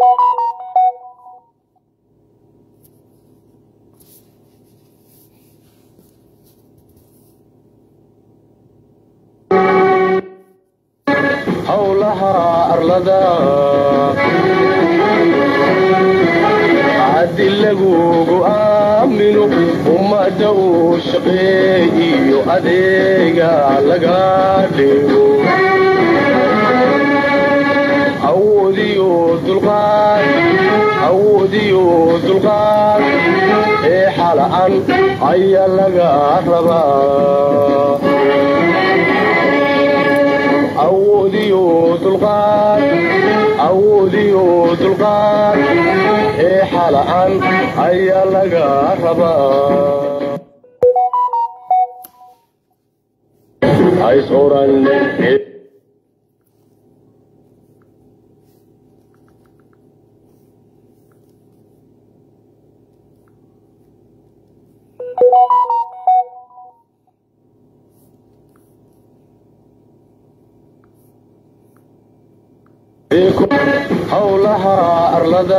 howlaha arlada haddi lagugu aamino ummada uu shaqeeyiyo adeega laga dhigo awoodiyo dulqaad awoodiyo dulqaad ee xala'an ayaa laga rabaa awoodiyo dulqaad awoodiyo dulqaad ee xala'an ayaa laga rabaa hays oran howlaha arlada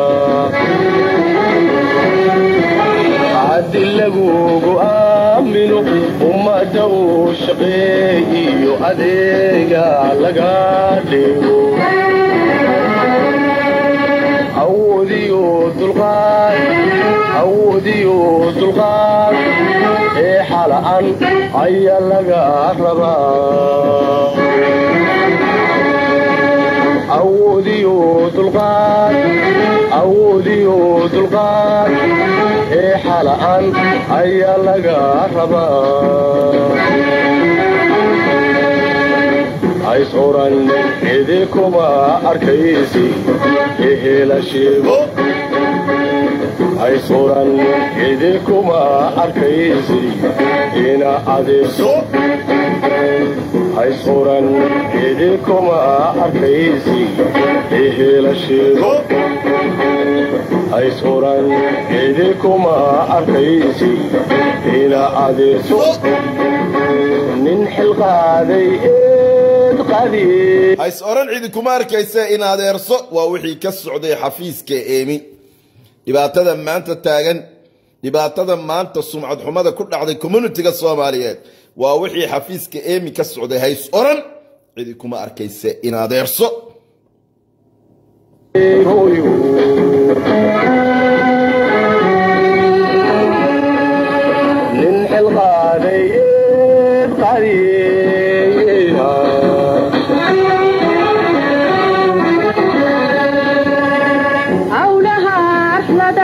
haddi lagugu aamino ummada uu shaqeeyiyo adeega laga dhigo awoodiyo dulqaad awoodiyo dulqaad ee xala'an ayaa laga rabaa awoodiyo dulqaad awoodiyo dulqaad ee xala'an ayaa laga rabaa hays oran cidi kuma arkaysi ehela sheego hays oran cidi kuma arkaysi ina adeegso hays oran cidi kuma arkaysi ehela sheego hays oran cidi kuma arkaysi ina adeegso nin xilqaaday eed qadiy hays oran cidi kuma arkaysa in adeerso waa wixii ka socday xafiiska eemi dhibaatada maanta taagan dhibaatada maanta sumcad xumada ku dhacday communitiga soomaaliyeed waa wixii xafiiska eemi ka socday hays oran cidi kuma arkaysa in adeerso nin xilqaaday eed qadiya howlaha arlada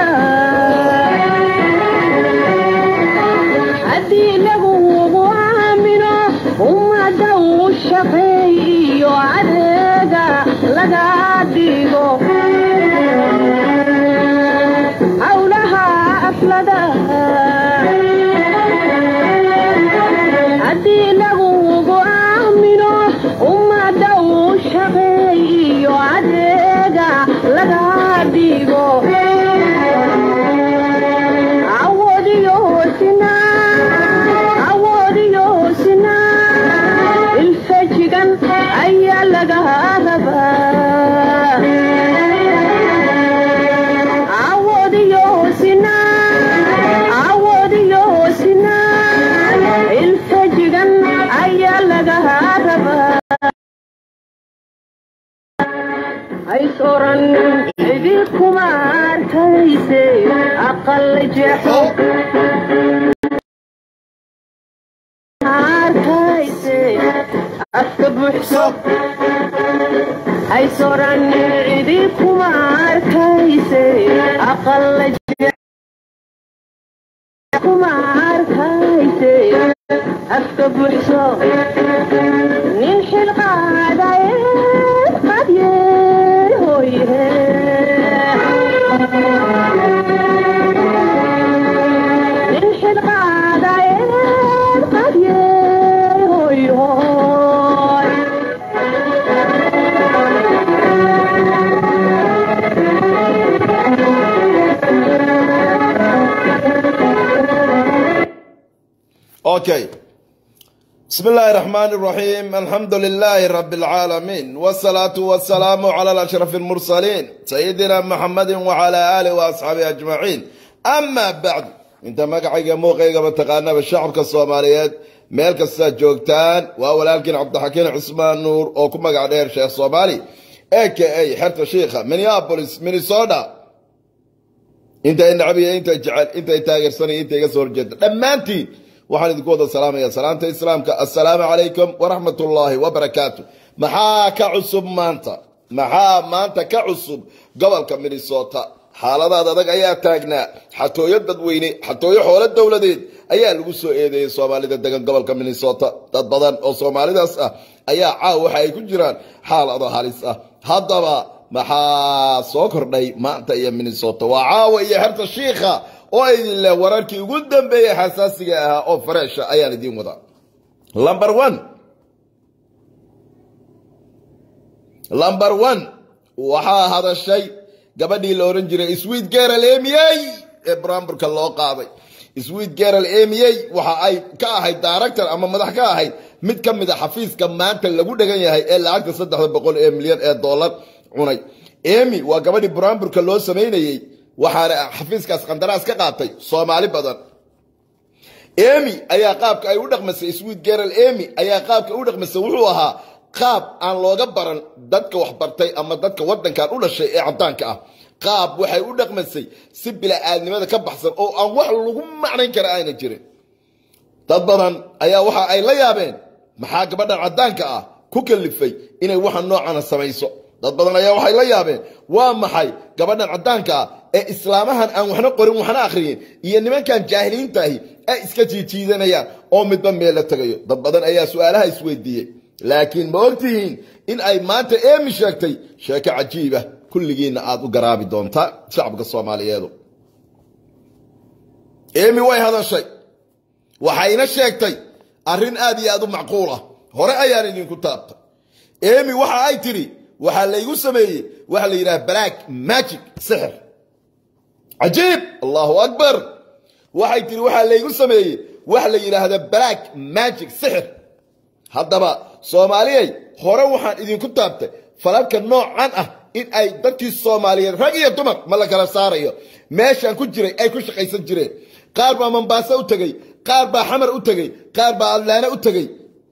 haddii lagugu aamino ummada uu shaqeeyiyo adeega laga dhigo howlaha arlada haddii lagugu aamino ummada uu shaqeeyiyo adeega laga dhigo awoodiyo sinaan awoodiyo sinaan ilfajigan ayaa laga rabaa awoodiyo sinaan awoodiyo sinaan ilfajigan ayaa laga rabaa hays oran cidi kuma arkayse aqal jeexo arkayse afka buuxso hays oran cidi kuma arkayse aqal jeexo kuma arkayse afka buuxso nin xilqaadaye qadye hoye nin xilqaadaye qadye hoy hoy okay بسم الله الرحمن الرحيم الحمد لله رب العالمين والصلاة والسلام على الأشرف المرسلين سيدنا محمد وعلى آله وأصحابه أجمعين أما بعد انت مقعيق موقعيق بتقانا بالشعب الصوماليات ميل كستا جوجتان وولكن عبد الحكيم عثمان نور او كما قاعدين شيخ صومالي اي كي اي حرت شيخة مينيابوليس مينيسودا انت النعبية انت جعل انت تاجر سنة انت يقصر جدا لما انت waxaan idinku wada salaamaya salaamta islaamka assalaamu calaykum waraxmat ullaahi wabarakaatu maxaa ka cusub maanta maxaa maanta ka cusub gobolka minnesota xaaladaad adag ayaa taagnaa xatooyo dadweyne xatooyo xoolo dowladeed ayaa lagu soo eedeeyey soomaalida degan gobolka minnesota dad badan oo soomaalidaas ah ayaa caaw waxa ay ku jiraan xaalado halis ah haddaba maxaa soo kordhay maanta iyo minnesota waa caawa iyo xerta shiikha oo idin leh wararkii ugu dambeeyey xasaasiga ahaa oo fareesha ayaan idiin wadaa lumber one lumber one waxaa hadashay gabadhii la ohan jiray sweet geral emiyey ee buraamburka loo qaaday sweet geral emiyey waxa ay ka ahayd director ama madax ka ahayd mid ka mid a xafiiska maanta lagu dhegan yahay ee lacagta saddexda boqol ee milyan ee dollar cunay emy waa gabadhii buraamburka loo samaynayey waxaana xafiiskaas qandaraas ka qaatay soomaali badan emy ayaa qaabka ay u dhaqmasay sweet geral emy ayaa qaabka u dhaqmasay wuxuu ahaa qaab aan looga baran dadka waxbartay ama dadka wadankan u dhashay ee cadaanka ah qaab waxay u dhaqmasay si bila-aadnimada ka baxsan oo aan wax lagu macnayn kara ayna jirin dad badan ayaa waxa ay la yaabeen maxaa gabadhan cadaanka ah ku kalifay inay waxa noocana samayso dad badan ayaa waxay la yaabeen waa maxay gabadhan cadaanka ah ee islaamahan aan waxna qorin waxna akhriyin iyo nimankan jaahiliintaahi ay iska jiijiidanayaan oo midba meel la tegayo dad badan ayaa su-aalaha isweydiiyey laakiin ma ogtihiin in ay maanta eemi sheegtay sheeko cajiiba kulligiinna aad u garaabi doontaa shacabka soomaaliyeedu eemi way hadashay waxayna sheegtay arrin aad iyo aad u macquul ah hore ayaan idinku taabtay eemi waxa ay tidhi waxaa laygu sameeyey waxa la yidhaha black magic sixir cajiib allahu akbar waxay tiri waxaa laygu sameeyey waxa la yidhaahda black magic sixir haddaba soomaaliyay hore waxaan idinku taabtay falalka noocan ah in ay dadkii soomaaliyeed rag iyo dumar ma la kala saarayo meeshaan ku jiray ay ku shaqaysan jireen qaar baa mombaaso u tegey qaar baa xamar u tegey qaar baa adlaane u tegey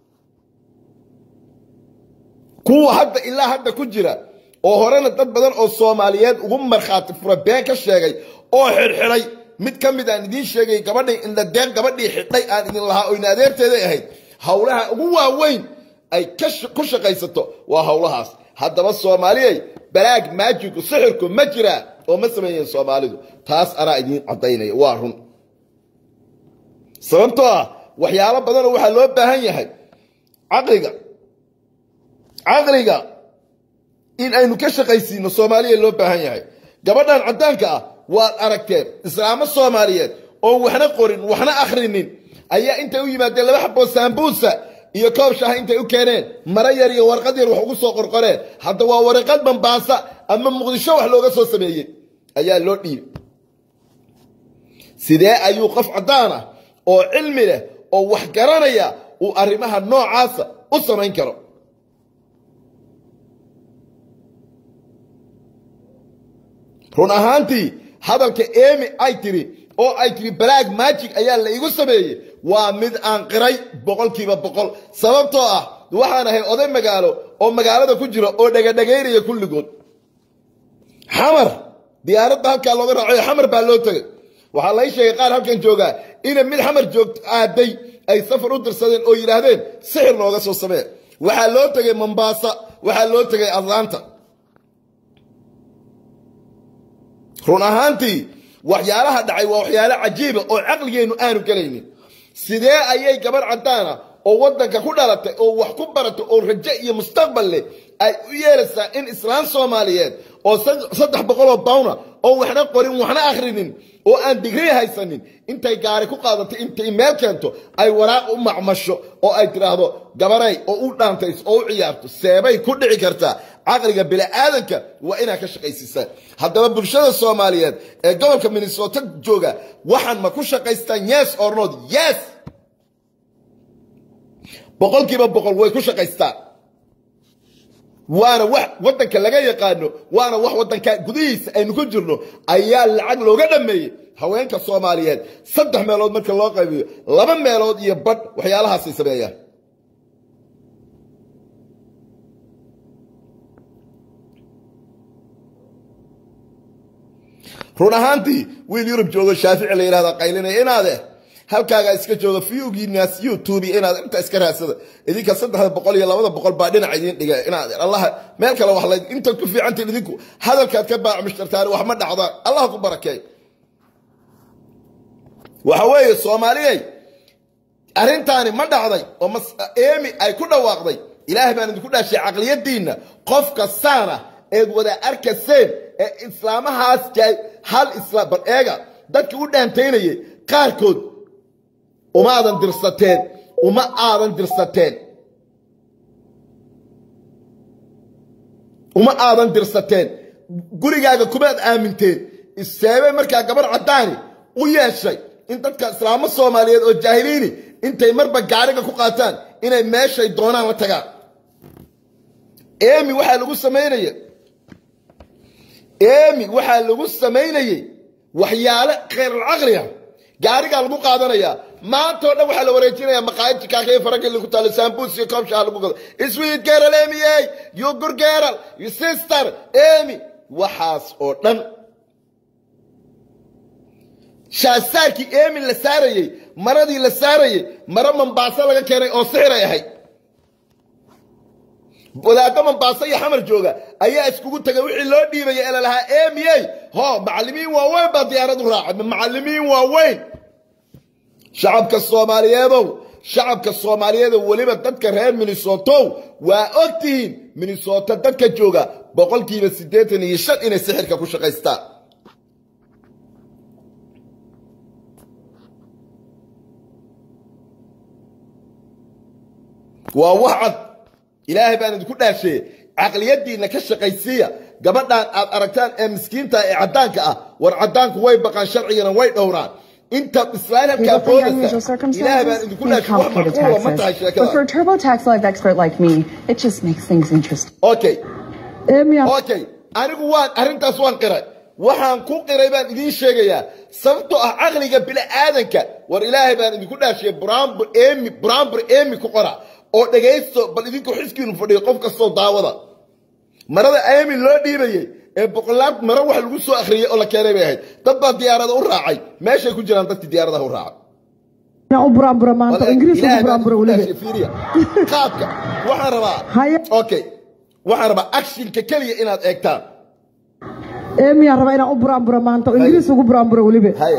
kuwa hadda ilaa hadda ku jira oo horena dad badan oo soomaaliyeed ugu markhaati fura been ka sheegay oo xidhxidhay mid ka mid aan idiin sheegay gabadhay indhadeen gabadhii xidhay aan idin lahaa oo ina adeerteeday ahayd howlaha ugu waaweyn ay ku shaqaysato waa howlahaas haddaba soomaaliyay balaag maajigu sixirku ma jiraa oo ma sameeyeen soomaalidu taas anaa idiin caddaynaya waa run sababtoo ah waxyaalo badanoo waxaa loo baahan yahay caqliga caqliga in aynu ka shaqaysiino soomaaliya loo baahan yahay gabadhan caddaanka ah waad aragteen islaamo soomaaliyeed oon waxna qorin waxna akhrinin ayaa intay u yimaadeen laba xaboo saambuusa iyo koob shaha intay u keeneen mara yar iyo warqad yar wax ugu soo qorqoreen hadda waa waraqad bambaasa ama muqdisho wax looga soo sameeyey ayaa loo dhiibay sidee ayuu qof caddaan ah oo cilmi leh oo wax garanaya uu arrimaha noocaasa u samayn karo run ahaantii hadalka emi ay tiri oo ay tiri balaag magic ayaa la igu sameeyey waa mid aan qiray boqolkiiba boqol sababtoo ah waxaan ahay oday magaalo oo magaalada ku jira oo dhegadhegaynaya kulligood xamar diyaaradda halkaa looga raacayo xamar baa loo tegay waxaa lay sheegay qaar halkan joogaa inay mid xamar joogto aaday ay safar u dirsadeen oo yidhaahdeen sixir nooga soo samee waxaa loo tegay mombaasa waxaa loo tegay atlanta run ahaantii waxyaalaha dhacay waa waxyaalo cajiiba oo caqligeennu aanu gelaynin sidee ayay gabarh caddaana oo waddanka ku dhalatay oo wax ku baratay oo rajo iyo mustaqbal leh ay u yeelaysaa in islaan soomaaliyeed oo saddex boqoloo bawna oo waxna qorin waxna akhrinin oo aan digrii haysanin intay gaari ku qaadato intay meel keento ay waraaq u macmasho oo ay tidhaahdo gabaray oo u dhaantays oo u ciyaarto seebay ku dhici kartaa caqliga bini'aadanka waa inaad ka shaqaysiisaan haddaba bulshada soomaaliyeed ee gobolka minnesota jooga waxaan ma ku shaqaystaan yes or not yes boqolkiiba boqol way ku shaqaystaan waana wax waddanka laga yaqaano waana wax waddanka gudihiisa aynu ku jirno ayaa lacag looga dhameeyey haweenka soomaaliyeed saddex meelood marka loo qaybiyo laba meelood iyo badh waxyaalahaasay sameeyaan run ahaantii wiil yurub joogo shaafici la yidhahda qaylinaya inaade halkaagaa iska jooga fiugiinaas youtube inaad inta iska raadsada idinka saddexda boqol iyo labada boqol baa dhinac idiin dhiga inaad allaha meel kale wax la intaad ku fiicantiin idinku hadalkaad ka baac mushtartaani wax ma dhacdaan allah ku barakeey waxa weeye soomaaliyey arrintaani ma dhacday oo mas eemi ay ku dhawaaqday ilaahay baan idinku dhaashay caqliyadiinna qof kastaana eed wada arkaseen ee islaamahaas jaay hal islaam bal eega dadkii u dhaantaynayay qaarkood uma aadan dirsateen uma aadan dirsateen uma aadan dirsateen gurigaaga kumaad aaminteen iseebe markaa gabar caddaani u yeeshay in dadka islaamo soomaaliyeed oo jaahiliini intay marba gaariga ku qaataan inay meeshay doonaan la tagaan eemi waxaa lagu samaynaya eemi waxaa lagu samaynayey waxyaale khayralcaqliga gaarigaa lagu qaadanayaa maanta oo dhan waxaa la wareejinayaa maqaayad jikaakaiyo farakili ku taalo saambuus iyo koob shaha lagu gado sweet girl emi ey you good girl you sister emi waxaas oo dhan shaasaarkii emi la saarayey maradii la saarayey maro mambaaso laga keenay oo sixiray ahayd wadaaddo mambaaso iyo xamar jooga ayaa iskugu tegay wixii loo dhiibaya ee lalahaa emiyey ho macallimiin waaweyn baa diyaarad u raacay macallimiin waaweyn shacabka soomaaliyeedow shacabka soomaaliyeedow weliba dadka reer minnesotow waa og tihiin minnesota dadka jooga boqolkiiba siddeetan iyo shan inay sixirka ku shaqaystaan waa wax cad ilaahay baan idinku dhaashee caqliyadiinna ka shaqaysiiya gabadhaan aad aragtaan ee miskiinta ee caddaanka ah war caddaanku way baqaan sharcigana way dhowraan inta islaan We halkaa go through unusual boodaysa ilaahay baan circumstances idinku and dhaashay wax complicated macquula ma tahay taxes. But for a sheekada TurboTax Live expert like me, it just makes things interesting. okay Emiya, okay anigu waan arrintaas waan qiray waxaan ku qiray baan idiin sheegayaa sababtoo ah caqliga bini'aadanka war ilaahay baan idinku dhaashiyay buraanbur emi buraanbur emi ku qora oo dhegaysto bal idinku xiskiinu fadhiyo qof kastoo daawada marada emi loo dhiibayey ee boqolaad maro wax lagu soo akhriyey oo la keenay bay ahayd dad baa diyaarada u raacay meeshay ku jiraan dadkii diyaaradaha u raacay inaan u buraanbura maanta oo ingiriiska u Ilaahay baan buraanbura idinku weliba. dhaashiyay, fiiriya. qaabka waxaan rabaa Haye. okay waxaan rabaa actionka keliya inaad eegtaan Emiya raba inaan u buraanbura maanta oo ingiriis ugu buraanbura weliba. haye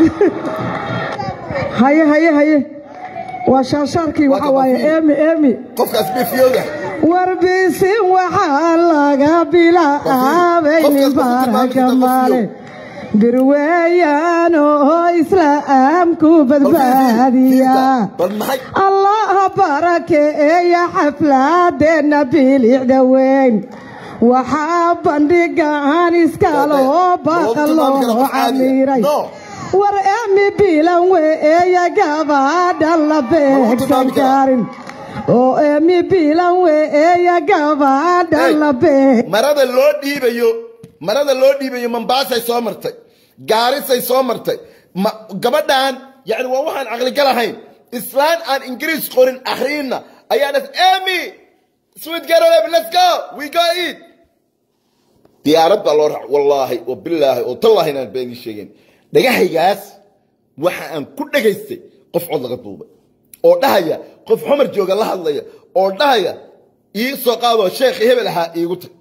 Haye haye haye. Waa shaashaarkii Waa waxa ka waaye bafiin. Emi Emi. qofkaas bifiyooda warbisin waxaa laga bilaabay Qofkaas nin wuxuu tilmaami baaraka kartaa maale qofyo. birweeyaan oo islaamku badbaadiya bal maxay allaha barakeeya xafladeenna bilicda weyn waxaa bandhigaan iskaloo baqa loo camiray No. war emi bilan weeya gabadha la beegsan karin oo emi bilan weeya gabadha Hey, la beeg marada loo dhiibayo marada loo dhiibayo mambaasay soo martay gaarisay soo martay ma- gabadhan yani waa waxaan caqligal ahayn islaan aan ingiriis qorin akhriinna ayaa dhas emi sweet girl let's go we go eat diyaarad baa loo raac wallaahi oo bilaahi oo tallaahi inaan been ii sheegin dhagahaygaas waxa aan ku dhagaystay qof cod laga duubay oo dhahaya qof xumar jooga la hadlaya oo dhahaya ii soo qaadoo sheekhi hebel ahaa iigu tag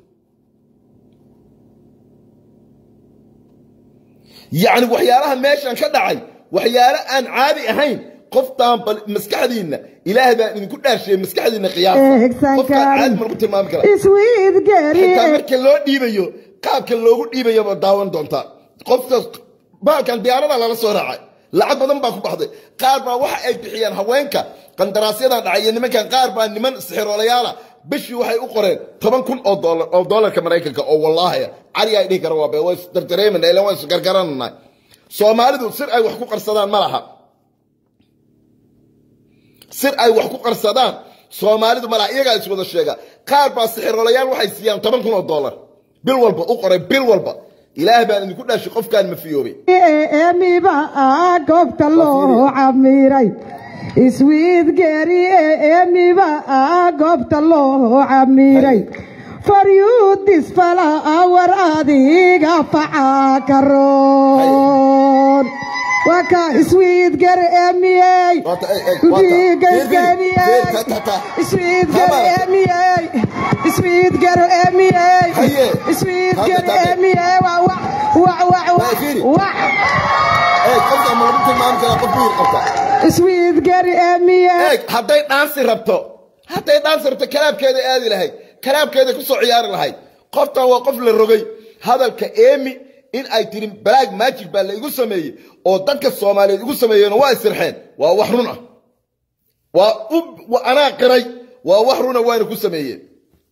yacni waxyaalaha meeshan ka dhacay waxyaalo aan caadi ahayn qoftaan bal maskaxdiinna ilaahay baan idinku dhaashiyey maskaxdiinna qiyaasa Eegsan qofkaan caadi karin. ma lagu tilmaami karaa iswiid geri xitaa marka loo dhiibayo qaabka loogu dhiibayo baad daawan doontaa qofka baalkan diyaarada lala soo raacay lacag badan baa ku baxday qaar baa waxa ay bixiyaan haweenka qandaraasyadan dhacay iyo nimankan qaar baa niman sixiroolayaala bishii waxay u qoreen toban kun oo doolar oo doolarka maraykanka oo wallaahi cali ay dhihi kara waa bee waa isdardareemana ilan waa isgargaranana soomaalidu sir ay wax ku qarsadaan ma laha sir ay wax ku qarsadaan soomaalidu malaha iyagaa iswada sheega qaar baa sixiroolayaal waxay siiyaan toban kun oo dollar bil walba u qoray bil walba ilaah baan idinku dhashay qofkaan mafiyoobay emiba goobta loo camiray iswiidgeeri emiba goobta loo camiray faryuudis fala war adiga facaa karoon waka iswiidger emiyey Waata, ey, ey, waata. Iswiidger Ta, ta, ta. Iswiidger Tabarak. emiyey Iswiidger emiyey Haye. Iswiidger Hadda, hadda. emiyey wa wa wa wa Waa fiiri. wa eeg qofka ma lagu tilmaami karaa qof miyir qabta Iswiidger emiyey eeg hadday dhaansi rabto hadday dhaansi rabto kalaabkeeda aadi lahayd kalaabkeeda ku soo ciyaari lahayd qoftan waa qof la rogay hadalka eemi in ay tiri black magic baa la igu sameeyey oo dadka soomaaliyeed igu sameeyeen waa isirxeen waa wax run ah waa u waa anaa qiray waa wax runa waana ku sameeyeen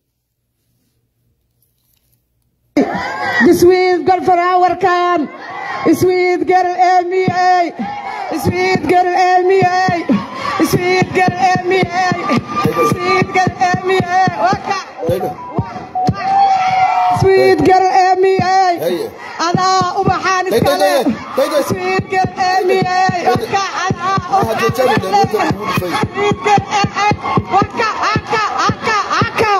Iswiidger farawarkan Iswiidger emiyey Iswiidger emiyey Iswiidger emiyey Iswiidger emiyey waka Iswiidger emiyey Haye. adaa ubaxaan Tay, tay, iskale tay, tay, tay. Iswiidger emiyey waka adaa Waxa jajabay, ubaxaan dawladda iskale ugu dhufay. Iswiidger emiyey waka aka aka aka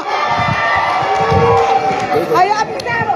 ayaa bidaro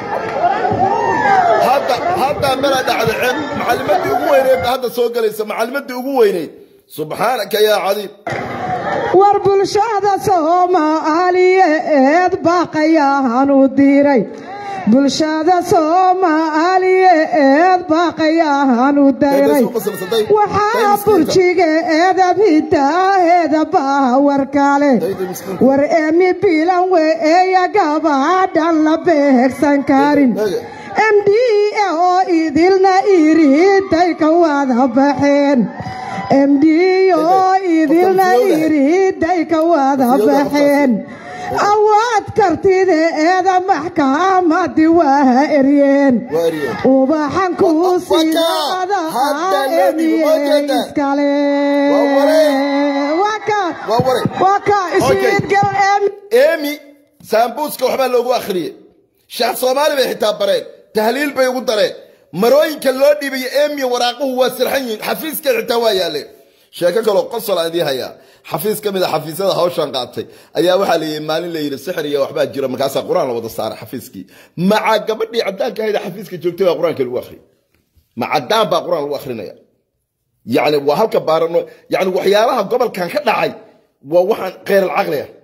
hadda hadda mala dhacda ceeb macalimadii ugu weyneed baa hadda soo galaysa macalimadii ugu weyneyd subxaanaka yaa cadiim war bulshada soomaaliyeed baaqayaan u diray bulshada soomaaliyeed baaqayaan u diray waxaa burjigeeda bidaaheeda baawar kale war emi bilan weeya gabadhan la beegsan karin md oo idilna iriday ka wada baxeen md oo idilna iriday ka wada baxeen awaad kartideeda maxkamadii waa eryeen ubaxan kuu sidaada emiye iskale waa ka iswiidgal emi emi saambuuska waxbaa loogu akhriyey shaah soomaali bay xitaa bareen tahliil bay ugu dareen marooyinka loo dhiibayo emiya waraaquhu waa sirxan yihiin xafiiska xitaa waa yaaleen sheeko kaloo qosol aan idiin hayaa xafiis ka mid a xafiisyada hawshan qaatay ayaa waxaa layidhi maalin la yidhi sixir iyo waxbaa jira markaasaa qur-aan la wada saaray xafiiskii maca gabadhii caddaanka ahayd xafiiska joogtay baa qur-aanka lagu akhriyay ma caddaan baa qur-aan lagu akhrinaya yacni waa halka baarano yacni waxyaalaha gobolkan ka dhacay waa waxaan kheyr alcaqli ah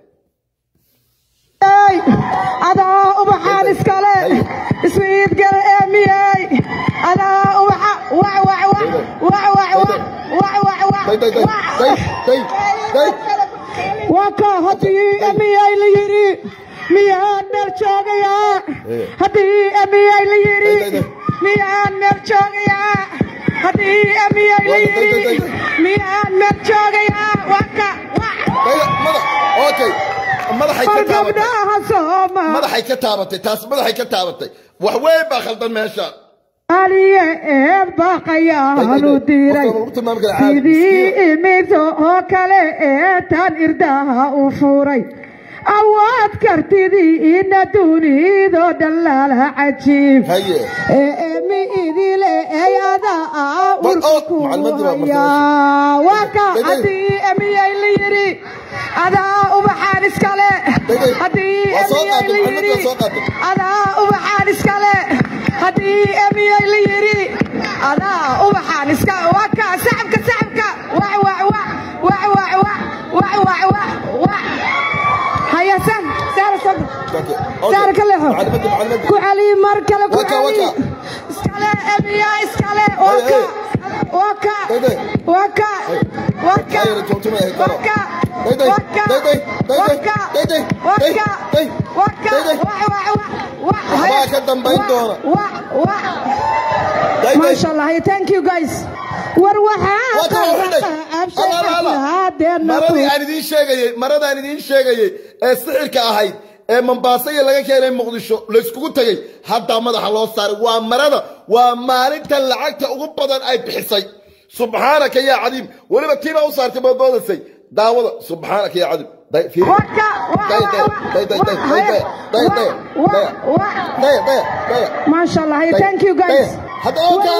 adaa ubaxaan iskale iswiidgal emiyey adaa ubaxa wac wac wac wac wac wac wac wac waa ka haddii emiyey la yidhi miyaan meel joogayaa haddii emiyey la yidhi miyaan meel joogayaa haddii emiyey la yidhi miyaan meel joogayaa waa ka okay madaxay ka taabatay gabdhaha sooma madaxay ka taabatay taas madaxay ka taabatay wax weyn baa khaldan meesha aliye eed baaqayaan u diray sidii imid oo kale ee tan irdaha u furay awaad kartidii ina dunidoo dhan lala cajiib haye ee emi idile ey adaa urka ku macluumaadii baa martay hayaa waa ka haddii emiyey la yidhi adaa ubaxaan iskale haddii Waa soo emiyey qaatay, la macluumaadka waa yidhi soo qaatay. adaa ubaxaan iskale haddii emiyey la yidhi adaa ubaxaan iska waa ka sacabka sacabka wac wac wac wac wac wac wac wac wac wac haya san saara sabr saara ka leexo ku celi mar kale ku Waka, celi waka. iskale emiya iskale waka waka waka waka waka waka waka waka waka Waxbaa ka dambayn doona. maasha allah thank you guys war maradii aan idiin sheegayey maradaan idiin sheegayey ee sixirka ahayd ee mombaaso iyo laga keenay muqdisho layskugu tegey haddaa madaxa loo saaray waa marada waa maalinta lacagta ugu badan ay bixisay subxaanaka yaa cadiim weliba tiibaa u saartay boodboodasay daawada subxaanaka ya cadim day fiiri waka day day day day day day day day day day day day maasha allah Hey, thank you guys hadda oka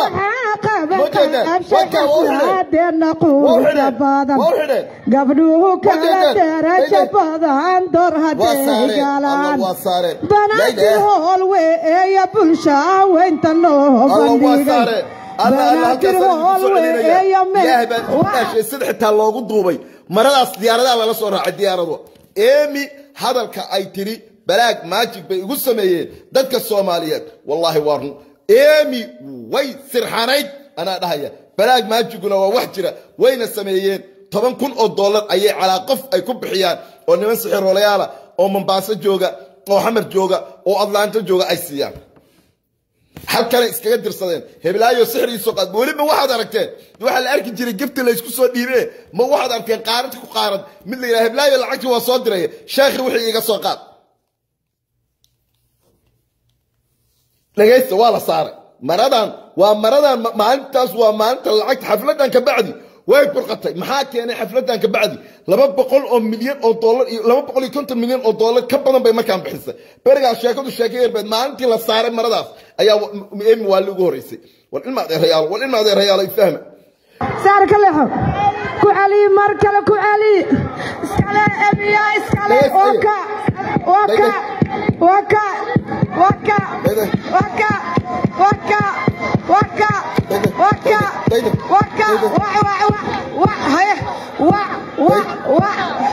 gabdhuhu kala darajo badan door haday galaan banaantii hool weeya bulsha weynta loo bandhigay banaadir hool weeya sida xitaa loogu duubay maradaas diyaaradaha lala soo raacay diyaaradu eemi hadalka ay tiri balaag maajig bay igu sameeyeen dadka soomaaliyeed wallaahi waa run eemi way sirxanayd anaa dhahaya balaag maajiguna waa wax jira wayna sameeyeen toban kun oo dollar ayay calaa qof ay ku bixiyaan oo niman sixiroolayaala oo mombaaso jooga oo xamar jooga oo atlaanto jooga ay siiyaan halkanay iskaga dirsadeen heblaayo sixrigiisoo qaad weliba waxaad aragteen waxaa la arki jiray gifti laysku soo dhiibe ma waxaad arkeen qaarad ku qaarad mid la yidhaha heblaayo lacagtii waa soo diraya sheekhi wixii iga soo qaad dhegaysta waa la saaray maradan waa maradan ma- maalintaas waa maalinta lacagta xafladan ka bacdi way burqatay maxaa keenay xafladan ka bacdi laba boqol oo milyan oo dollar iyo laba boqol iyo konton milyan oo dollar ka badan bay markaan bixisay berigaas sheekadu sheeka yarbeed maalintii la saaray maradaas ayaa wa- m- emi waa ligu horeysay war ilma adeerayaal war ilma adeerayaal ay fahma saar ka leexo ku celi mar kale ku celi iskale emiya iskale waka waka waka waka waka waka waka waka waka wa wa wa haye wa wa wa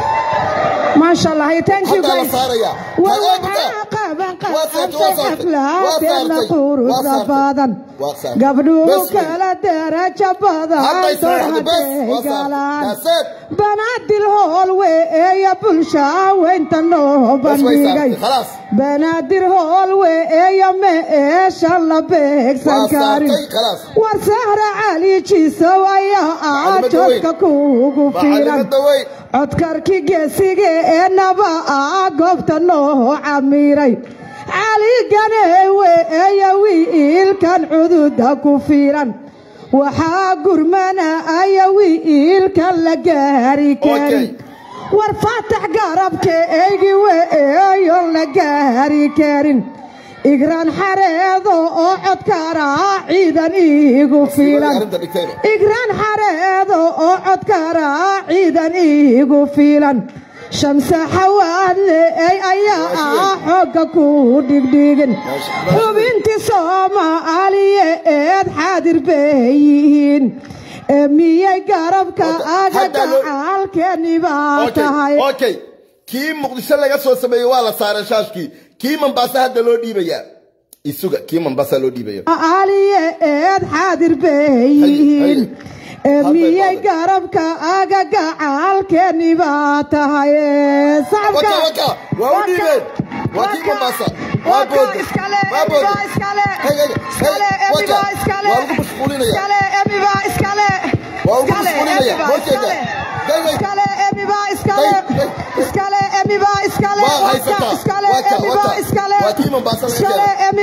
maasha allah haye thank you Hadda la guys saaraya. Wa- Hadda waxaa hadda. qaban Waa saartay, waa qabtay saartay. Waa xafladeena saartay. quruxda Waa saartay. badan Waa saartay. gabdhuhu Bes wey. kala darajo badan hadday door saartay bes haday waa saartay galaan kaaseed banaadir hool weeya bulsha weynta loo bes way bandhigay saartay khalaas banaadir hool weeya meesha la beegsan waa karin saartay khalaas war sahra cali jisow ayaa ah Macluumaadda jodka kuugu filan macalimada weyn codkarki geesiga ee naba ah goobta loo camiray cali ganeewe eeya wiilkan cududa ku filan waxaa gurmana aya wiilkan la gaari karin Okay. war faatax garabka eygi weeyon la gaari karin igraan xareedo oo codkaraa ciidan iigu filan arrinta dhigtayba igraan xareedo oo codkaraa ciidan iigu fiilan shamse xawaadle ey ayaa ah xoogga ku dhigdhigin xubintii soomaaliya eed xaadir bay yihiin ee miyay garabka aga Hadda loo- gacaalkeeni baa tahay okay okay kii muqdisho laga soo sameeyey waa la saaray shaashkii kii mombasa hadda loo dhiibayaa isuga kii mombasa loo dhiibaya aliye eed xaadir bay yihiin ee miyay garabka aga gacaalkeeni baa tahay waka waka waa u dhiibeen waa kii mombasa waa booda waa booda Hey, hey, hey, waka waa lagu mashquulinaya waa lagu mashquulinaya horteeda Hey, hey. waa haysataa waka waka waa kii mombasa laga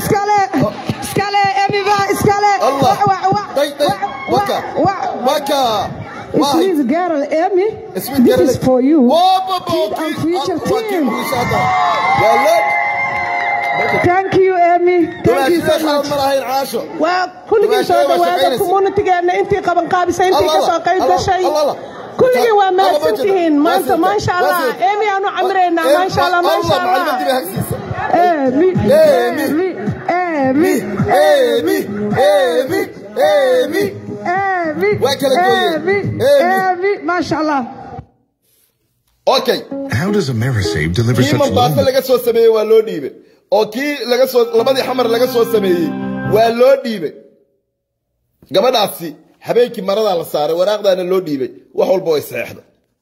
keenay allah day day waka waka waa hay Sweet girl, Emmy, Sweet this girl. is for you. Whoa, whoa, whoa, Kid and kid, future ah, waa kii team. Muqdisho hadda. waa leed Thank you, Emmy. Thank you so dumaashida much. khalad ma lahayn caasho waa kulligii soo dhawaada communitigeena intii qaban qaabisay intii ka soo qayb gashay kulligii waa mahadsan tihiin maanta maasha allah eemi aanu camiraynaa maasha allah maasha allah Emmy, Emmy. Emmy, Emmy, Emmy, Emmy. Emmy, Waa kala gooyeen. Emmy, Emmy. Emmy, maasha allah. okay How does Amerisave deliver kii such mombasa low laga soo sameeyey waa loo dhiibay oo kii laga soo labadii xamar laga soo sameeyey waa loo dhiibay gabadhaasi habeenkii maradaa la saaray waraaqdaana loo dhiibay wax walba way saxeexda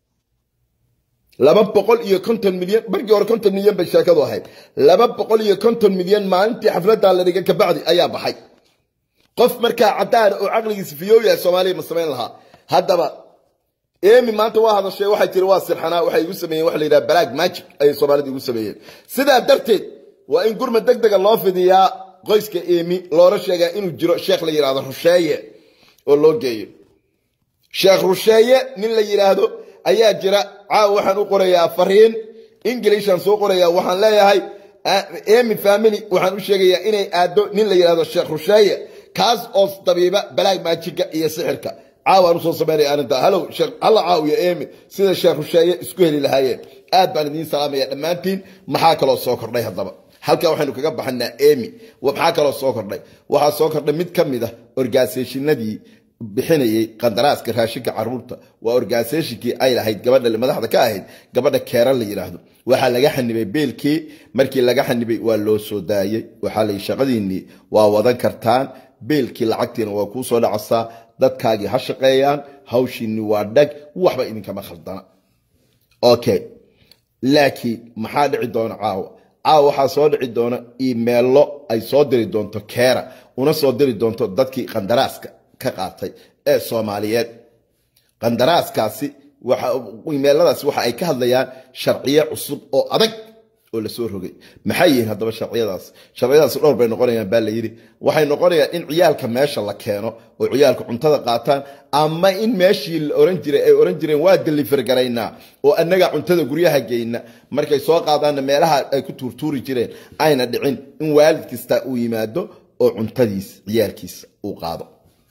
laba boqol iyo konton milyan markii hore konton milyan bay sheekadu ahayd laba boqol iyo konton milyan maalintii xafladaa la dhigay kabacdi ayaa baxay qof markaa cadaan oo caqligiisa fiyoow yahay soomaaliya ma samayn lahaa haddaba emi maanta waa hadashay waxay tiri waa sirxanaa waxay igu sameeyeen waxa la yidhaha balaag magic ayay soomaalida igu sameeyeen sidaa darteed waa in gurma deg dega loo fidiyaa qoyska emi loola sheegaa inuu jiro sheekh la yidhahdo rusheeye oo loo geeyo sheekh rusheeye nin la yidhaahdo ayaa jira caawa waxaan u qorayaa fariin inglishaan soo qorayaa waxaan leeyahay emi family waxaan u sheegayaa inay aado nin la yidhahdo sheekh rusheeye kaas oo dabiiba balaag maajiga iyo sixirka caawaan usoo samaynaya arrinta halow hala caawiyo emi sida sheekh rusheeye isku heli lahaayeen aad baan idiin salaamaya dhammaantiin maxaa kaloo soo kordhay haddaba halkaa waxaynu kaga baxanaa emi maxaa kaloo soo kordhay waxaa soo kordhay mid ka mid ah orgaaseshinadii bixinayay qandaraaska raashinka caruurta waa orgaaseshinkii ay lahayd gabadha madaxda ka ahayd gabadha keeran la yidhaahdo waxaa laga xanibay beelkii markii laga xanibay waa loo soo daayey waxaa layi shaqadiinnii waa wadan kartaan beelkii lacagtiina waa kuu soo dhacasaa dadkaagii ha shaqeeyaan hawshiinni waa dhag waxba idinkama khaldana okay laakiin maxaa dhici doona caawa caawa waxaa soo dhici doona imeello ay soo diri doonto keera una soo diri doonto dadkii qandaraaska ka qaatay ee soomaaliyeed qandaraaskaasi imeeladaasi waxa ay ka hadlayaan sharciyo cusub oo adag oo lasoo rogay maxay yihiin haddaba sharciyadaas sharciyadaas dhowr bay noqonayaan baa layidhi waxay noqonayaan in ciyaalka meesha la keeno oo ciyaalka cuntada qaataan ama in meeshii la oran jiray ay oran jireen waa deliver garaynaa oo annaga cuntada guryaha geyna markay soo qaadaanna meelaha ay ku tuurtuuri jireen ayna dhicin in waalid kasta uu yimaado oo cuntadiis ciyaalkiisa uu qaado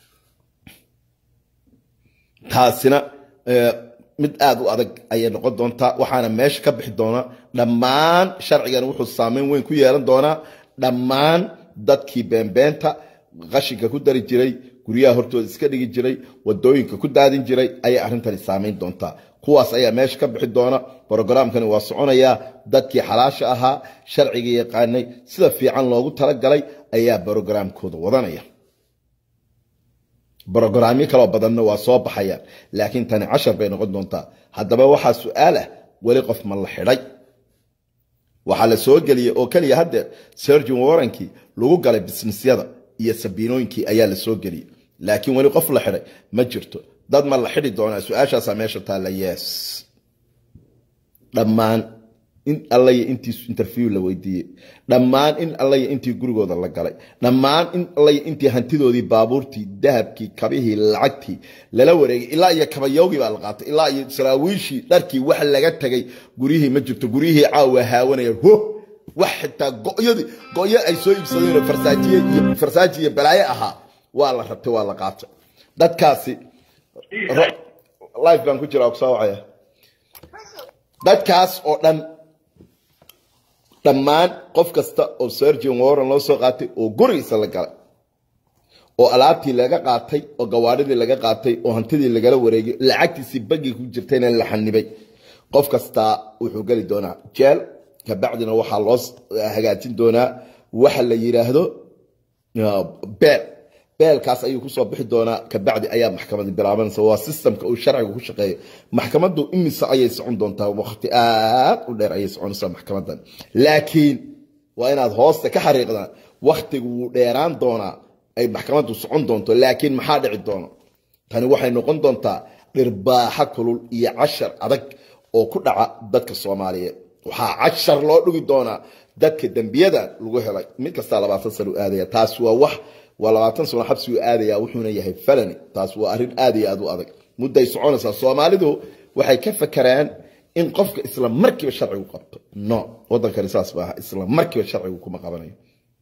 taasina mid aada u adag ayay noqon doontaa waxaana meesha ka bixi doona dhammaan sharcigan wuxuu saameyn weyn ku yeelan doonaa dhammaan dadkii beenbeenta qashinka ku dari jiray guryaha hortooda iska dhigi jiray wadooyinka ku daadin jiray ayay arrintani saameyn doontaa kuwaas ayaa meesha ka bixi doona brogaraamkani waa soconayaa dadkii xalaasha ahaa sharciga yaqaanay sida fiican loogu talagalay ayaa brogaraamkooda wadanaya brogaraamyo kaloo badanna waa soo baxayaan laakiin tani cashar bay noqon doontaa haddaba waxaa su-aal ah weli qof ma la xidhay waxaa la soo geliyey oo keliya haddeer sergin warrankii lagu galay bisnisyada iyo sabiinooyinkii ayaa la soo geliyey laakiin weli qof la xidhay ma jirto dad ma la xidhi doonaa su-aashaasaa meesha taalla yes dhammaan in allaya intii interview la weydiiyey dhammaan in allaya intii gurigooda la galay dhammaan in allaya intii hantidoodii baabuurtii dahabkii kabihii lacagtii lala wareegay ilaa iyo kabayowgii baa la qaatay ilaa iyo saraawiishii dharkii wax laga tagay guryihii ma jirto guryihii caawa haawanaya ho wax xitaa goyadii goyo ay soo iibsadeen farsaajiye iyo farsaaji iyo balaaye ahaa waa la rabtay waa la qaatay dadkaasi life baan ku jiraa kusoo wacaya dadkaas oo dhan dhammaan qof kasta oo sergian warren loo soo qaatay oo gurigiisa la galay oo alaabtii laga qaatay oo gawaadhidii laga qaatay oo hantidii lagala wareegay lacagtiisii bagii ku jirtayna la xanibay qof kastaa wuxuu geli doonaa jeel kabacdina waxaa loo hagaajin doonaa waxa la yidhaahdo beel beelkaas ayuu kusoo bixi doonaa kabacdi ayaa maxkamadi bilaabanaysa waa sistamka uu sharciga ku shaqeeyo maxkamadu imise ayay socon doontaa waqti aad u dheer ayay soconaysaa maxkamadan laakiin waa inaad hoosta ka xariiqdaan waktigu wuu dheeraan doonaa ay maxkamadu socon doonto laakiin maxaa dhici doono tani waxay noqon doontaa dhirbaaxa kulul iyo cashar adag oo ku dhaca dadka soomaaliyeed waxaa cashar loo dhigi doonaa dadka dembiyada lagu helay mid kastaa labaatan sano u aadaya taas waa wax waa labaatan sano xabsi u aadaya wuxuuna yahay falani taas waa arrin aad iyo aad u adag mudday soconaysaa soomaalidu waxay ka fakeraan in qofka isla markiiba sharcigu qabto no wadankani saas maaha isla markiiba sharcigu kuma qabanayo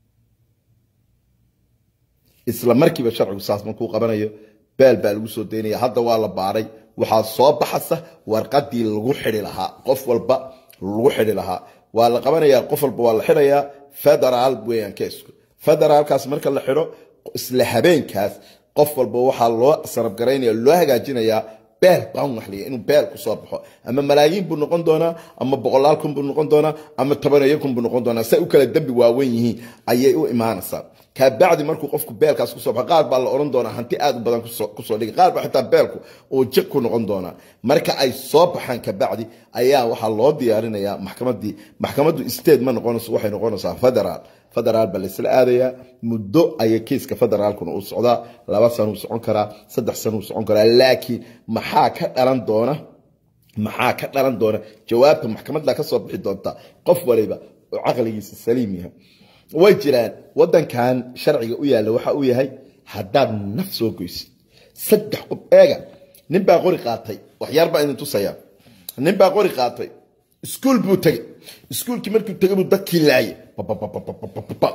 isla markiiba sharcigu saas markuu qabanayo beel baa lagu soo daynaya hadda waa la baaray waxaa soo baxasa warqadii lagu xidi lahaa qof walba lagu xidi lahaa waa la qabanayaa qof walba waa la xidhayaa federaal weeyaan keesku federaalkaas marka la xidho isla habeenkaas qof walba waxaa loo sarabgaraynaya loo hagaajinayaa beel baan waxliya inuu beel kusoo baxo ama malaayiin buu noqon doonaa ama boqolaal kun buu noqon doonaa ama tobaneeyo kun buu noqon doonaa say u kala dembi waaweyn yihiin ayay u imaanaysaa kabacdi markuu qofku beelkaas kusoo baxo qaar baa la odhan doonaa hanti aad u badan kusoo dhigi qaar baa xitaa beelku uu jiq ku noqon doonaa marka ay soo baxaan kabacdi ayaa waxaa loo diyaarinayaa maxkamadii maxkamaddu state ma noqonayso waxay noqonaysaa federaal federaal baa laysla aadayaa muddo ayay kiiska federaalkuna uu socdaa laba sanuu socon karaa saddex sanuu socon karaa laakiin maxaa ka dhalan doona maxaa ka dhalan doona jawaabta maxkamadda ka soo bixi doonta qof waliba oo caqligiisa saliim yahay way jiraan wadankan sharciga u yaalla waxa uu yahay haddaad naf soo goysid saddex qof eega nin baa qori qaatay waxyaar baa idin tusaya nin baa qori qaatay iskuul buu tegey iskuulkii markuu tegey buu dadkii laayay Bababababababa.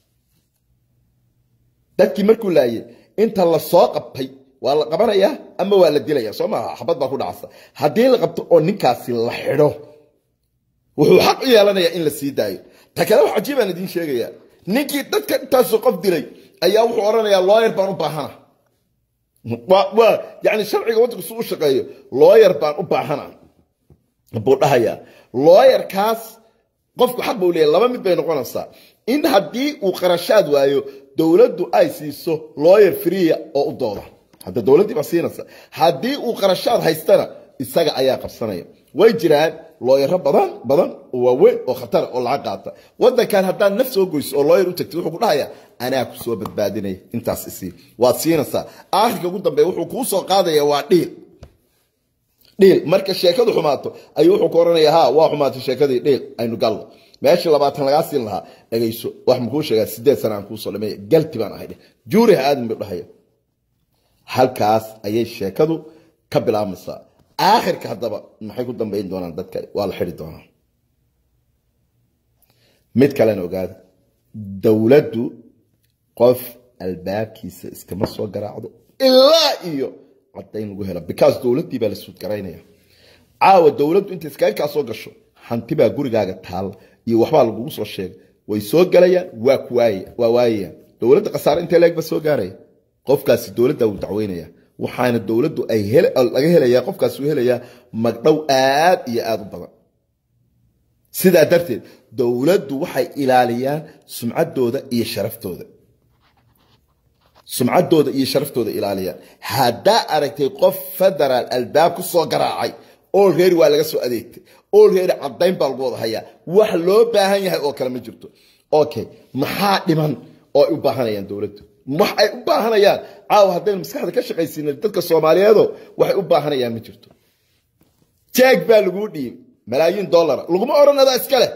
dadkii markuu laayay inta la soo qabtay waa la qabanayaa ama waa la dilaya soo maaha xabad baa ku dhacsa haddii la qabto oo ninkaasi la xidho wuxuu xaq u yeelanayaa in la sii daayo ta kale wax cajiibaan idiin sheegayaa ninkii dadka intaasoo qof dilay ayaa wuxuu odhanayaa looyar baan u baahana waa waa yani sharciga waddanku su u shaqeeyo looyar baan u baahana buu dhahayaa looyarkaas qofku xaq buu leeyahay laba mid bay noqonaysaa in haddii uu qarashaad waayo dowladdu ay siiso looyar freeya oo u dooda hadda dowladdii baa siinaysa haddii uu qarashaad haystana isaga ayaa qabsanaya way jiraan looyaro badan badan oo waaweyn oo khatara oo lacag qaata waddankan haddaad naf soo goyso oo looyar u tagtid wuxuu ku dhahayaa anaa ku soo badbaadinaya intaas isii waad siinaysaa aakhirka ugu dambeeya wuxuu kuu soo qaadaya waa dhiil dhiil marka sheekadu xumaato ayuu wuxuu ku oranayaa ha waa xumaatay sheekadii dhiil aynu galno meesha labaatan lagaa siin lahaa dhagayso wax makuu sheegaa sideed sana aan kuusoo dhameeya galti baan ahay dheh juuri ha aadin buu dhahaya halkaas ayay sheekadu ka bilaabmaysaa aakhirka haddaba maxay ku dambayn doonaan dadka waa la xidhi doonaa mid kalena ogaada dowladdu qof albaabkiisa iskama soo garaacdo ilaa iyo caddayn lagu helo because dowladdii baa la suudgaraynaya caawa dowladdu intay iskaga soo gasho hanti baa gurigaaga taalla iyo waxbaa lagugu soo sheegay way soo galayaan waa ku waaya waa waayayaan dowladda khasaare intee leeg ba soo gaaraya qofkaasi dowladda wuu dacweynaya waxaana dowladdu ay hel- laga helayaa qofkaasi uu helayaa magdhow aad iyo aad u badan sidaa darteed dowladdu waxay ilaaliyaan sumcaddooda iyo sharaftooda sumcaddooda iyo sharaftooda ilaaliyaan haddaa aragtay qof federaal albaab ku soo garaacay olready waa laga soo adeegtay olready caddayn baa lagu wada hayaa wax loo baahan yahay oo kale ma jirto okay maxaa dhiman oo ay u baahanayaan dowladdu wax ay u baahanayaan caawa haddaynu maskaxda ka shaqaysiina dadka soomaaliyeedo waxay u baahanayaan ma jirto jeeg baa laguu dhiibay malaayiin dollara laguma odhan adaa iska leh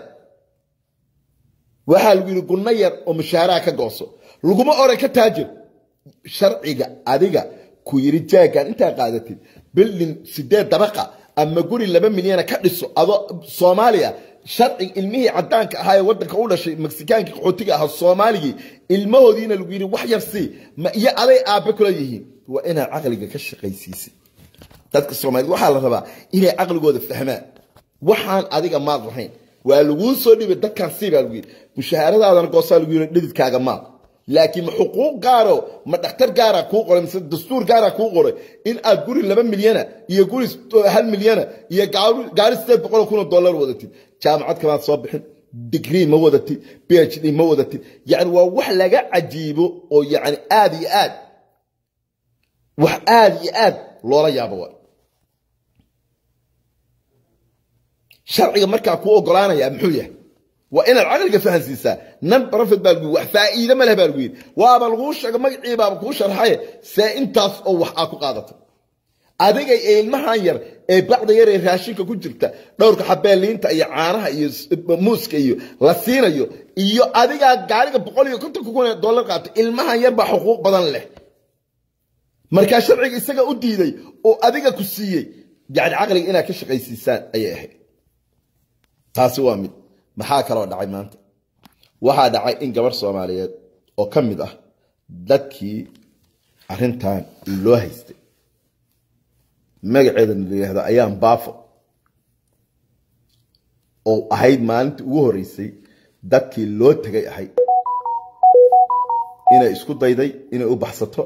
waxaa lagu yidhi gunno yar oo mushaaraha ka gooso laguma odhan ka taajir sharciga adiga ku yidhi jaagan intaa qaadatid bildin sideed dabaqa ama guri laba milyana ka dhiso adoo soomaaliya sharci ilmihii cadaanka ahaa ee wadanka u dhashay meksikaankii qaxootiga ahaa soomaaligii ilmahoodiina lagu yidhi wax yar sii ma iyo aday aabbe kula yihiin waa inaad caqliga ka shaqaysiisid dadka soomaaliyed waxaa la rabaa inay caqligooda fahmaan waxaan adiga maad lahayn waa laguu soo dhibay dadkan sii baa lagu yidhi mushaharadaadana goosaa lagu yidhi dhididkaaga maad laakiin ma xuquuq gaaro ma dhakhtar gaara kuu qoray mise dastuur gaara kuu qoray in aad guri laba milyana iyo guri hal milyana iyo gaari- gaari sideed boqol kun oo dollar wadatid jaamacad kamaad soo bixin digrii ma wadatid phd ma wadatid yani waa wax laga cajiibo oo yani aad iyo aad wax aad iyo aad loola yaabo waa sharciga markaa kuu ogolaanaya muxuu yahay waa inaad caqliga fahansiisaa nan profit baa lagu yidhi wax faa'iide ma leh baa lagu yidhi waaba laguu sheega magacii baaba kuu sharxaye see intaas oo wax aa ku qaadatay adiga ee ilmahan yar ee bacda yar ee raashinka ku jirta dhowrka xabeeliinta iyo caanaha iyo s- muuska iyo la siinayo iyo adigaa gaariga boqol iyo konton kun ee dollar qaatay ilmahan yar baa xuquuq badan leh markaa sharciga isaga u diiday oo adiga ku siiyey yani caqliga inaad ka shaqaysiisaan ayay ahayd taasi waa mid maxaa kaloo dhacay maanta waxaa dhacay in gabar soomaaliyeed oo ka mid ah dadkii arrintan loo haystay magaceeda la yidhaahdo ayaan baafo oo ahayd maalintii ugu horeysay dadkii loo tegay ahayd inay isku dayday inay u baxsato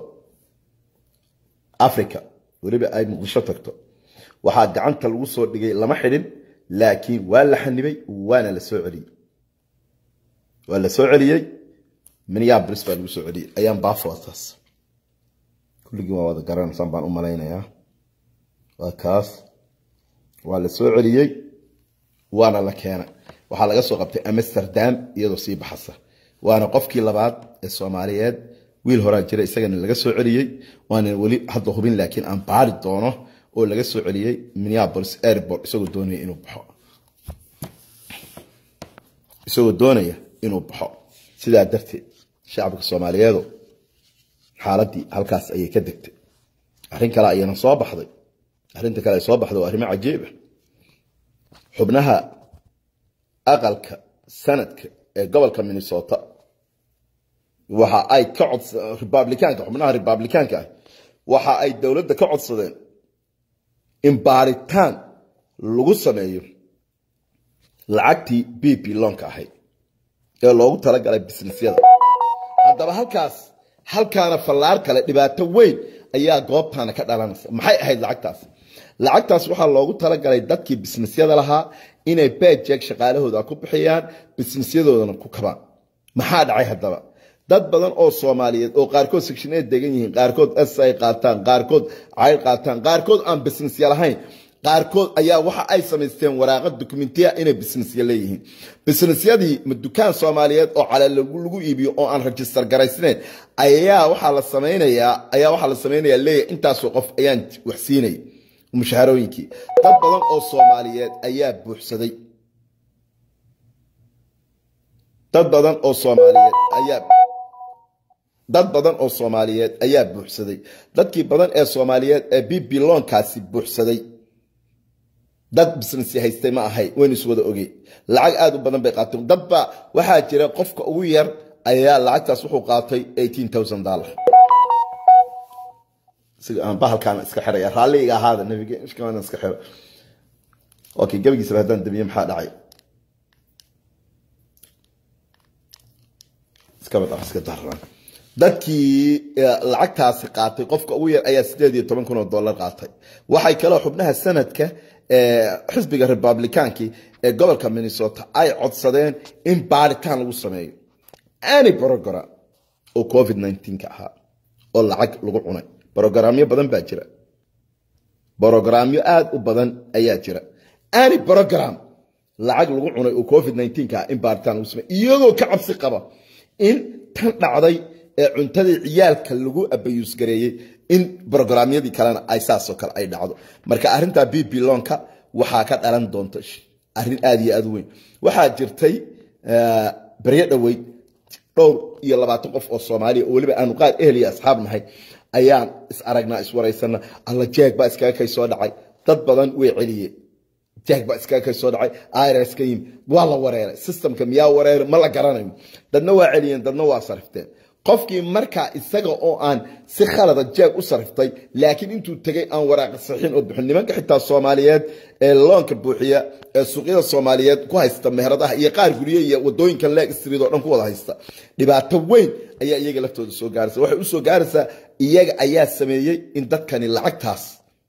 africa weliba ay muqdisho tagto waxaa gacanta lagu soo dhigay lama xidhin laakiin waa la xanibay waana la soo celiyey waa la soo celiyey minneapolis baa lagu soo celiyey ayaan baafo waa taas kulligii waa wada garanaysaan baan u malaynayaa waa kaas waa la soo celiyey waana la keenay waxaa laga soo qabtay amsterdam iyadoo sii baxasa waana qofkii labaad ee soomaaliyeed wiil horaa jira isagana laga soo celiyey waana weli hadda hubin laakiin aan baari doono oo laga soo celiyey minneapolis airport isagoo doonaya inuu baxo isagoo doonaya inuu baxo sidaa darteed shacabka soomaaliyeedu xaaladii halkaas ayay ka degtay arrin kale ayana soo baxday arrinta kale ay soo baxda waa arrimo cajiib ah xubnaha aqalka sanadka ee gobolka minnesota waxa ay ka cod republikaanka xubnaha republikaanka ah waxa ay dowladda ka codsadeen in baaritaan lagu sameeyo lacagtii b p loonka ahayd ee loogu talagalay businessyada haddaba halkaas halkaana fallaar kale dhibaato weyn ayaa goobtaana ka dhalanaysa maxay ahayd lacagtaas lacagtaas waxaa loogu talagalay dadkii bisnesyada lahaa inay bejeg shaqaalahooda ku bixiyaan bisnesyadoodana ku kabaan maxaa dhacay haddaba dad badan oo soomaaliyeed oo qaarkood sectioneed degan yihiin qaarkood s ay qaataan qaarkood cayr qaataan qaarkood aan businessya lahayn qaarkood ayaa waxa ay samaysteen waraaqa dokumentiya inay businessya leeyihiin businessyadii ma dukaan soomaaliyeed oo cale lagu iibiyo oo aan rajistar garaysnayn ayaa waxaa la samaynayaa ayaa waxaa la samaynayaa leeyahay intaasoo qof ayaan waxsiinay mushaharooyinkii dad badan oo soomaaliyeed ayaa buuxsaday dad badan oo soomaaliyeed ayaa dad badan oo soomaaliyeed ayaa buuxsaday dadkii badan ee soomaaliyeed ee b b loonkaasi buuxsaday dad business haystay ma ahay waynu is wada ogey lacag aad u badan bay qaateen dadba waxaa jira qofka ugu yar ayaa lacagtaas wuxuu qaatay dollar siga aan bahalkaana iska xiraya raalliga ahaada nabiga ishkaana iska xiro okay gabagiisaba haddaan dabiye maxaa dhacay iskaba dhaq iska daran dadkii lacagtaasi qaatay qofka ugu yar ayaa sideed iyo toban kun oo dollar qaatay waxay kaloo xubnaha sanadka xisbiga republicaankii ee gobolka minnesota ay codsadeen in baaritaan lagu sameeyo any program oo covid 19 ka ahaa oo lacag lagu cunay brogaraamyo badan baa jira brogaraamyo aad u badan ayaa jira any program lacag lagu cunay oo covid 19 ka ah in baaritaan lagu sameeyo iyagoo ka cabsi qaba in tan dhacday ee cuntadii ciyaalka lagu abayuus gareeyey in brograamyadii kalena ay saasoo kale ay dhacdo marka arrintaa b b loonka waxaa ka dhalan doonta arrin aad iyo aad u weyn waxaa jirtay baryo dhoweyd dhowr iyo labaatan qof oo soomaaliya oo weliba aanu qaar ehel iyo asxaab nahay ayaan is aragnaa iswaraysana alla jeeg baa iskaga kay soo dhacay dad badan way celiyeen jeeg baa iskaga kay soo dhacay irs ka yimi waa la wareeray systemka miyaa wareeray ma la garanayo dadna waa celiyeen dadna waa sarifteen qofkii markaa isaga oo aan si khalada jeeg u sariftay laakiin intuu tegay aan waraaqa saxiin oo bixin nimanka xitaa soomaaliyeed ee loonka buuxiya ee suuqyada soomaaliyeed ku haysta meheradaha iyo qaar gurye iyo wadooyinka leeg street oo dhan ku wada haysta dhibaato weyn ayaa iyaga laftooda soo gaaraysa waxay u soo gaaraysaa iyaga ayaa sameeyey in dadkani lacagtaas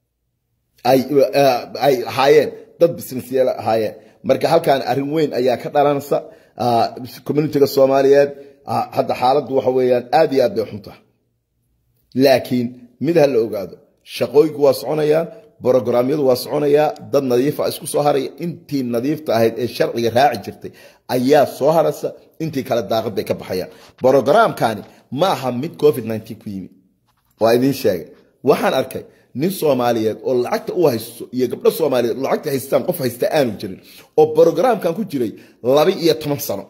ay ay ahaayeen dad businessyaal ahaayeen marka halkaan arrin weyn ayaa ka dhalanaysa communitiga soomaaliyeed hadda xaaladdu waxa weeyaan aad iyo aad bay xunta laakiin mid ha la ogaado shaqooyinku waa soconayaan brogramyadu waa soconayaa dad nadiifa isku soo haraya intii nadiifta ahayd ee sharciga raaci jirtay ayaa soo haraysa intii kale daaqad bay ka baxayaan brogramkani ma aha mid covid 19 ku yimi waa idiin sheegay waxaan arkay nin soomaaliyeed oo lacagta u haysto iyo gabdho soomaaliyeed oo lacagta haystaan qof haysta aanu jirin oo brogramkan ku jiray laba iyo toban sano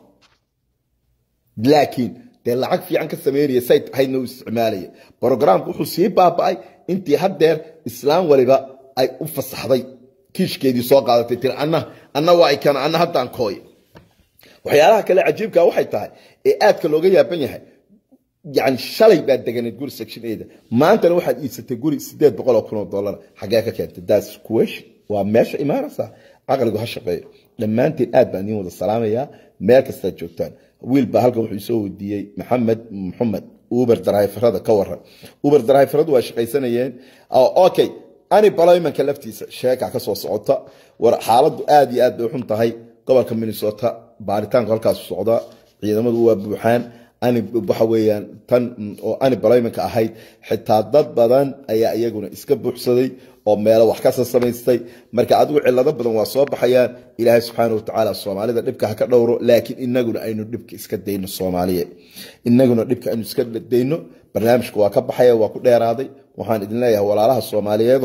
laakiin dee lacag fiican ka sameynaya say ahaydna u isticmaalaya brogramku wuxuu sii baaba'ay intii haddeer islaam waliba ay u fasaxday kiishkeedii soo qaadatay tiri anna anna waa ikana anna haddaan kooy waxyaalaha kale cajiibka waxay tahay ee aadka looga yaaban yahay yani shalay baad deganeed guri section ada maantana waxaad iibsatay guri sideed boqol oo kun oo dollar xagee ka keentay das question waa meesha imaanaysa caqligu ha shaqeeyo dhammaanteen aad baan idiin wada salaamayaa meel kastaad joogtaan wiil baa halkan wuxuu soo weydiiyey maxamed maxamed uber driverada ka waran uber driveradu waa shaqaysanayeen okay unemploymentka laftiisa sheeka ka soo socota war xaaladdu aad iyo aad bay xun tahay gobolka minnesota baaritaanku halkaas socda ciidamadu waa buuxaan waxa weeyaan tan oo unemploymentka ahayd xitaa dad badan ayaa iyaguna iska buuxsaday oo meelo wax kasa samaystay marka adigu cilado badan waa soo baxayaan ilaahay subxaana watacaala soomaalida dhibka ha ka dhowro laakiin inaguna aynu dhibka iska dayno soomaaliyeed inaguna dhibka aynu iska dayno barnaamijka waa ka baxaya waa ku dheeraaday waxaan idin leeyahay walaalaha soomaaliyeedo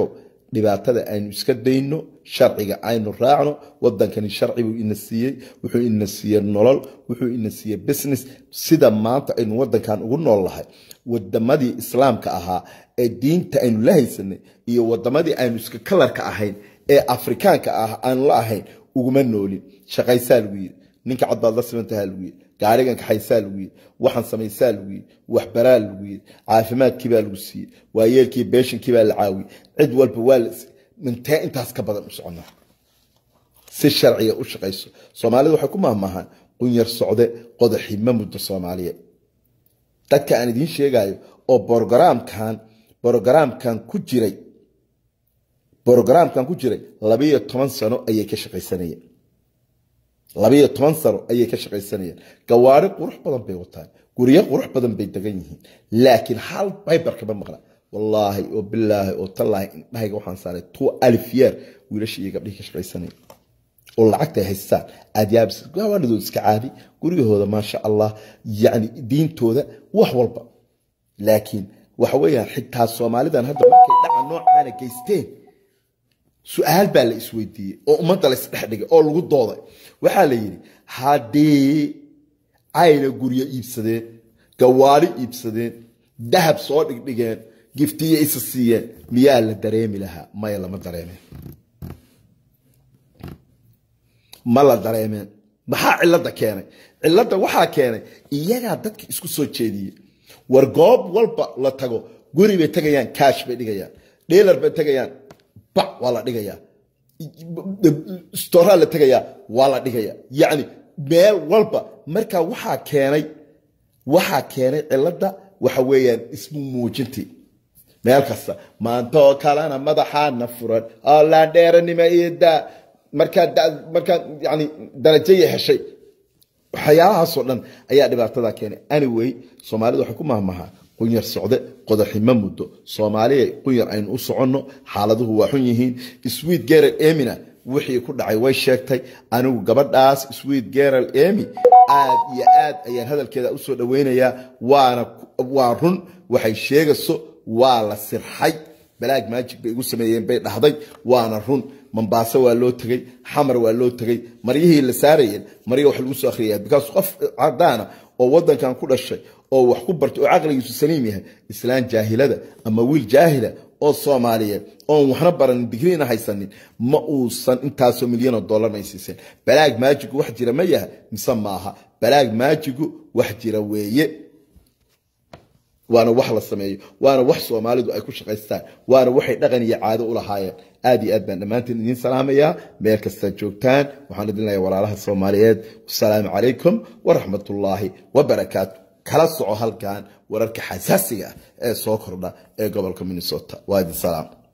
dhibaatada aynu iska dayno sharciga aynu raacno wadankani sharci buu ina siiyey wuxuu ina siiyey nolol wuxuu ina siiyey business sida maanta aynu wadankan ugu nool lahay wadamadii islaamka ahaa ee diinta aynu la haysanay iyo wadamadii aynu iska kalarka ahayn ee afrikaanka ah aanu la ahayn uguma noolin shaqaysaa lagu yidhi ninka cad baad la simantahaa lagu yidhi gaarigan kaxaysaa lagu yidhi waxaan samaysaa lagu yidhi waxbaraa lagu yidhi caafimaadkii baa lagu siiyey waayeelkii beeshinkii baa la caawiyey cid walba waa la mintee intaas ka badan u soconnaa si sharciga u shaqayso soomaalida waxay ku mahmahaan qunyar socde qodaxi ma muddo soomaaliyeed dadka aan idiin sheegayo oo borogaraamkan borogaraamkan ku jiray borogaraamkan ku jiray labiyo toban sano ayay ka shaqaysanayeen labiyo toban sano ayay ka shaqaysanayeen gawaari qurux badan bay wataan guryo qurux badan bay degan yihiin laakiin hal baybar kama maqla wallaahi oo bilaahi oo tallaahi indhahayga waxaan saaray two alif yeer wiilashii iyo gabdhihii ka shaqaysanaya oo lacagta ay haystaan aad yaabis gawaanidooda iska caadi guryahooda maasha allah yacni diintooda wax walba laakiin waxa weeyaan xitaa soomaalidan hadda markay dhaca noocaana geysteen su-aal baa la isweydiiyey oo ummadda la isdhex dhigay oo lagu dooday waxaa la yidhi haddii ayna guryo iibsadeen gawaari iibsadeen dahab soo dhigdhigeen giftiyo isa siiyeen miyaa la dareemi lahaa maya lama dareemeen ma la dareemeen maxaa cilada keenay cilada waxaa keenay iyagaa dadka isku soo jeediyey war goob walba la tago guri bay tegayaan kaash bay dhigayaan dheelar bay tegayaan bac waa la dhigayaa storaa la tegayaa waa la dhigayaa yacni meel walba marka waxaa keenay waxaa keenay cilada waxa weeyaan ismu muujintii meel kasta maantoo kalena madaxaana furan oo laandheeranima iidaa markaa markaa yani darajaya heshay waxyaalahaasoo dhan ayaa dhibaatada keenay anyway soomaalida waxay ku mahmahaa qunyar socde qodaxima muddo soomaaliya qunyar aynu u soconno xaaladuhu waa xun yihiin sweet geral emina wixii ku dhacay way sheegtay anigu gabadhaas sweet geral emi aad iyo aad ayaan hadalkeeda usoo dhaweynayaa waana waa run waxay sheegayso waa la sirxay balaag maajig bay igu sameeyeen bay dhahday waana run mombaaso waa loo tegey xamar waa loo tegey maryihii la saarayeen marya wax lagu soo akhriyaya bikaas qof cadaana oo wadankan ku dhashay oo wax ku bartay oo caqligiisu saliim yahay islaan jaahilada ama wiil jaahila oo soomaaliyeed oon waxna baranin digriina haysanin ma uusan intaasoo milyan oo dollarna ay siiseen balaag maajigu wax jira ma yaha mise maaha balaag maajigu wax jira weeye waana wax la sameeyo waana wax soomaalidu ay ku shaqaystaan waana waxay dhaqan iyo caado u lahaayeen aad iyo aad baan dhammaantiin idiin salaamayaa meel kastaad joogtaan waxaan idin leeyahay walaalaha soomaaliyeed wasalaamu calaykum waraxmatullaahi wabarakaatu kala soco halkan wararka xasaasiga ah ee soo kordha ee gobolka minnesota waa idin salaam